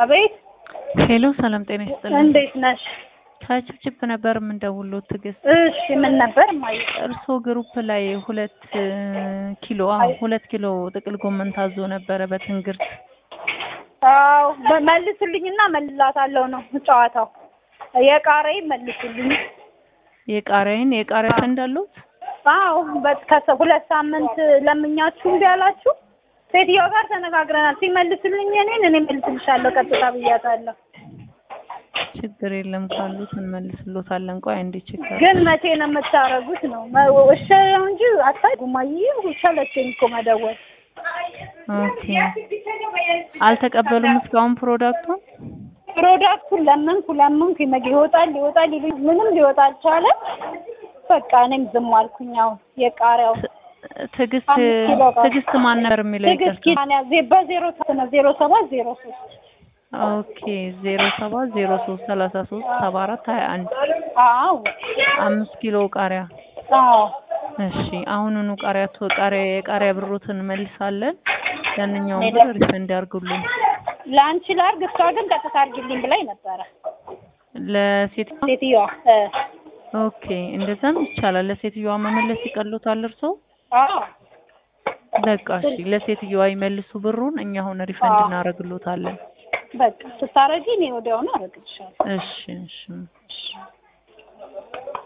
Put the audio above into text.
አቤት ሄሎ ሰላም ጤና ይስጥልኝ። እንዴት ነሽ? ከችፕችፕ ነበር የምንደውለው ትዕግስት። እሺ ምን ነበር ማይ እርስዎ ግሩፕ ላይ ሁለት ኪሎ አዎ ሁለት ኪሎ ጥቅል ጎመን ታዞ ነበረ በትንግርት። አዎ መልሱልኝና መልላታለሁ ነው ጨዋታው። የቃሪያ መልሱልኝ። የቃሪያዬን የቃሪያ ፈንድ አለዎት? አዎ በከሰ ሁለት ሳምንት ለምኛችሁ እምቢ አላችሁ። ሴትዮዋ ጋር ተነጋግረናል። ሲመልሱልኝ እኔን እኔ መልስልሻለሁ ቀጥታ ብያታለሁ። ችግር የለም ካሉት እንመልስሎታለን። ቆይ አንዴ ቼክ ግን መቼ ነው የምታረጉት ነው? እሺ ነው እንጂ አታውቁም። አየህ ሰለቸኝ እኮ መደወል። ኦኬ አልተቀበሉም እስካሁን ፕሮዳክቱን? ፕሮዳክቱን ለመንኩ ለመንኩ ይመግ ይወጣል ይወጣል ይሉኝ ምንም ሊወጣ አልቻለም። በቃ እኔም ዝም አልኩኝ። አሁን የቃሪያው ትዕግስት አምስት ኪሎ ጋር። ትዕግስት ማን ነበር የሚለው ትዕግስት ይቅርታ። ኪዳን ያዜ በዜሮ ሰባት ነው ዜሮ ሰባት ዜሮ ሶስት ኦኬ ዜሮ ሰባት ዜሮ ሶስት ሰላሳ ሶስት ሰባ አራት ሀያ አንድ አዎ አምስት ኪሎ ቃሪያ አዎ እሺ አሁኑኑ ቃሪያ ቶ- ቃሪያ የቃሪያ ብሮትን እንመልሳለን። ያንኛውን ሄደ። ብር ሪፈንድ ያርጉልን። ለአንቺ ላርግ፣ እሷ ግን ቀጥታ አድርጊልኝ ብላኝ ነበረ ለሴት ሴትዮዋ። እ ኦኬ እንደዛም ይቻላል። ለሴትዮዋ መመለስ ይቀሉታል እርሶ? አዎ በቃ እሺ ለሴትዮዋ ይመልሱ ብሩን፣ እኛ አሁን ሪፈንድ አዎ። እናደርግሎታለን። በቃ ስታረጊ እኔ ወዲያውኑ አደርግልሻለሁ። እሺ እሺ